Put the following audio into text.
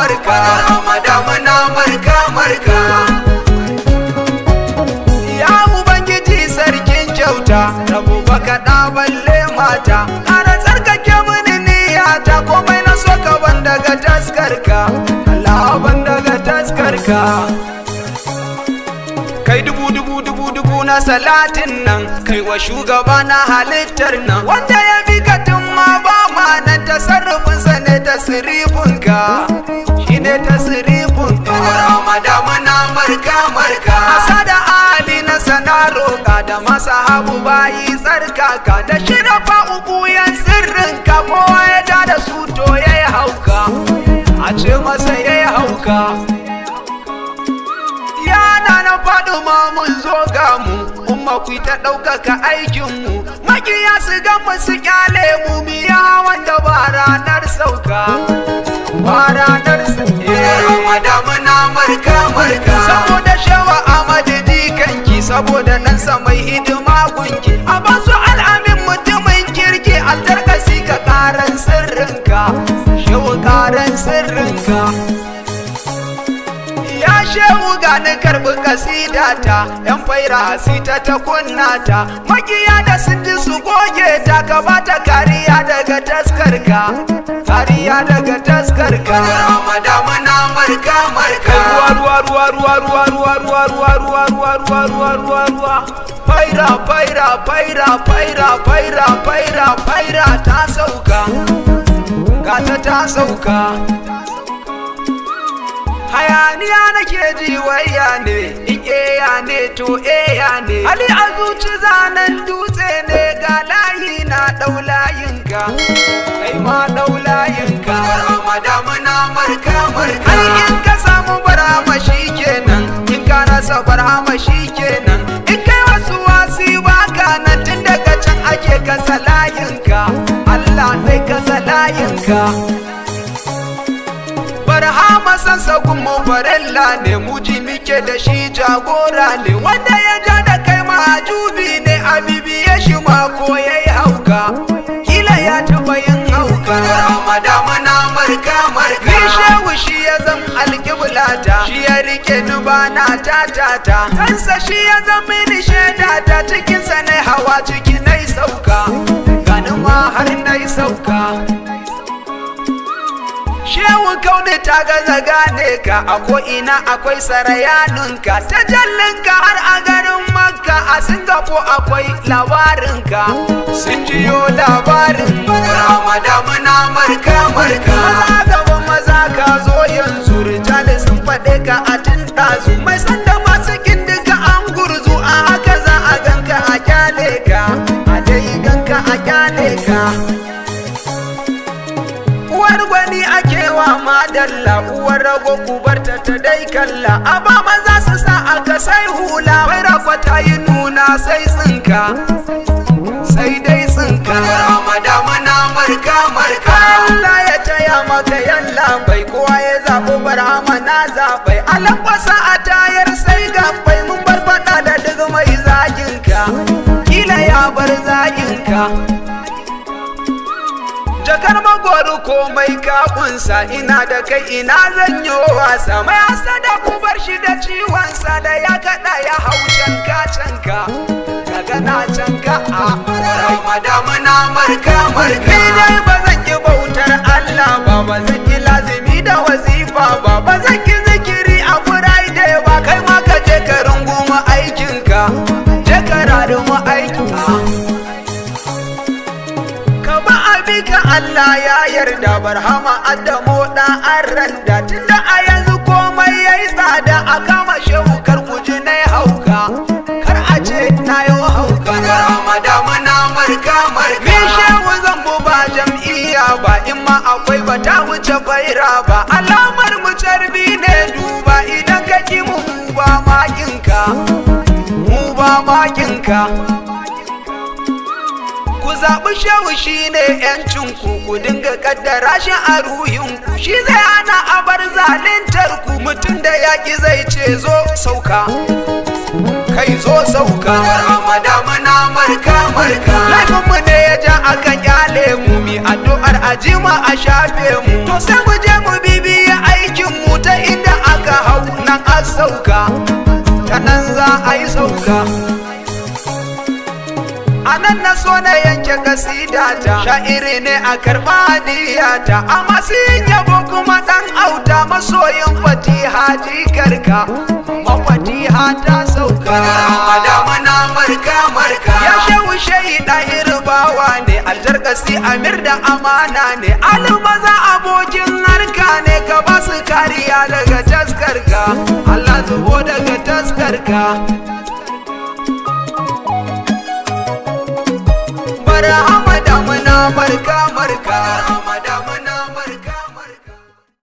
marka ramadamuna marka marka ya ubangiji sarkin kyauta rabu baka da balle mata ƙara tsarkake mini niyyata komai na so ka ban daga taskarka Allah ban daga taskarka kai dubu dubu dubu dubu na salatin nan kai wa shugaba na halittar nan wanda ya bi ka tun ma ba ma nan tasarrufinsa ne tasirifinka shi ne tasirifinka ramadamuna marka marka asa da ali na sana roƙa da masa habu bayi tsarkaka da shirafa uku yan sirrinka kowa ya da da su to ya yi hauka a ce masa ya yi hauka yana na faɗi ma mun zo ga mu umma ku ta ɗaukaka aikinmu makiya su ga mu su kyale mu biya wanda ba ranar sauka ba ranar sauka muna marka marka saboda shawa amadu dikanki saboda ɗansa mai hidima gunki a basu al'amin mutumin kirki altarkasi ka ƙaran sirrinka shawa ƙaran sirrinka ya shehu gani karbi kasidata yan faira sita ta kunnata makiya da sun ji su goge ta ka bata kariya daga taskarka kariya daga taskarka ramadamuna marka marka ruwa ruwa ruwa ruwa ruwa ruwa ruwa ruwa ruwa ruwa ruwa ruwa ruwa faira faira faira faira faira faira faira ta sauka gata ta sauka hayaniya nake ji waya ne in eya ne to eya ne hali a zuci zanen dutse ne ga layi na ɗau layinka kai ma ɗau layinka ramadamuna marka marka ai in ka samu barama shi kenan in ka rasa barama shi kenan in kai wasu wasi baka nan tun daga can ake kasa layinka Allah zai kasa layinka barhama sansagun mu farilla ne muji muke da shi jagora ne wanda ya ja da kai majubi ne a bibiye shi ma ko ya yi hauka kila ya taɓa yin hauka ramadamuna marka marka ni shehu shi ya zam alƙiblata shi ya rike ni bana tatata kansa shi ya zam mini shaida ta cikinsa na hawa ciki na sauka gani ma har na sauka Shehu kaune ta gaza gane ka a ko'ina akwai sarayanunka ta jallinka har a garin makka a Singapore akwai labarinka sun jiyo labarin ramadamuna marka marka maza gaban maza ka zo yanzu rijali sun faɗe ka a tun ɗazu mai sanda masu duka an gurzu a haka za a ganka a kyale ka a dai ganka a kyale ka uwar gwani ake wa madalla uwar rago kubarta ta dai kalla a ba maza su sa aka sai hula bai rakwata yi nuna sai tsinka sai dai tsinka ramadamuna marka marka Allah ya taya maka yalla bai kowa ya zaɓi barhama na zaɓai alakwasa a tayar sai gabai mun bar faɗa da duk mai zaginka kila ya bar zaginka jakar magwaro komai kakunsa ina da kai ina zan yi wasa mai hasada ku bar shi da ciwonsa da ya kada ya hau canka canka daga na canka a ramadamuna marka marka ni dai ba zan yi bautar Allah ba ba zan yi lazimi da wazifa ba ba zan yi zikiri a friday ba kai ma ka je ka runguma aikinka je ka raruma aikinka ka Allah ya yarda barhama Adamu da an randa tunda a yanzu komai yayi tsada a kama shehu kar kuji na hauka kar a ce na yi hauka Ramadan na marka marka ni shehu zan bu ba jam'iyya ba in ma akwai ba ta wuce faira ba alamar mu carbi ne duba idan ka ki mu ba makinka mu ba makinka ku zaɓi shehu shi ne ‘yancinku ku dinga kaddara shi a ruhinku shi zai hana a bar zalintar ku mutum da yaƙi zai ce zo sauka kai zo sauka ramadama na marka marka laifinmu ne ya ja aka kyale mu mi addu'ar ajima a shafe mu to sai mu je mu bibiya aikin ta inda aka hau nan a sauka ta nan za a yi sauka a nan na so na yanke kasida ta sha'iri ne a karɓa hadiyata a masu yabo kuma ɗan auta masoyin fatiha jikarka mafatiha ta sauka damuna marka marka ya shehu shehi ɗahir bawa ne aljarkasi amir da amana ne almaza abokin harka ne ka ba su kariya daga taskarka Allah zubo daga taskarka barhama da muna marka marka